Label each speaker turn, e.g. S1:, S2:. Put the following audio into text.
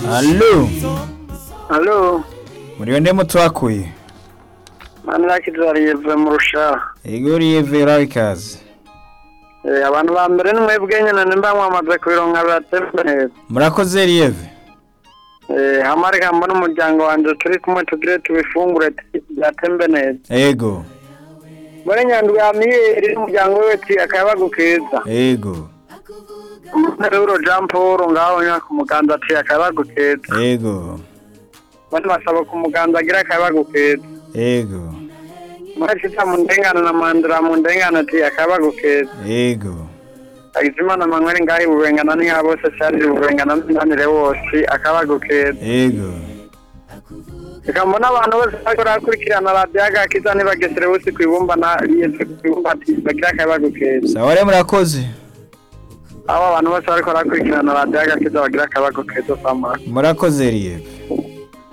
S1: Allo
S2: Halo,
S1: muriyo nde mutwakuye
S2: manirakiza Yves mu rushaha.
S1: igoriye vera ikaze
S2: Eh, abantu ba mbere ni mwebwe nyene nimba mwamaze kubironka biratevye neza.
S1: murakoze rieve
S2: Eh, hamwe reka mbona umuryango wanje turi kumwe tugire tubifungure byatembe neza.
S1: ego
S2: Muri nyandwi ya miyeri n'umuryango wiwe ti akayabagu keza.
S1: ego
S2: Euro Jean Paul ngaho nya ku muganza ati akayabagu keza.
S1: ego
S2: Bani basaba ku muganza agira akayabagu keza.
S1: ego
S2: Mwashita mu ndengana na mandira mu ndengana ati akayabagu keza.
S1: ego
S2: Agizimana Manuel ngahi bubengana ni abo se cyari bubengana n'anire wose akabagu keza.
S1: ego
S2: Reka mbona abantu bose bariko barakurikirana radiyo agakiza ntibagesere bose ku ibumba na yese ku ibumba ati bagira akabagu keza.
S1: sawa rero murakoze
S2: Abo abantu bose bariko barakurikirana radiyo agakiza bagira akabagu keza samara.
S1: murakoze rieve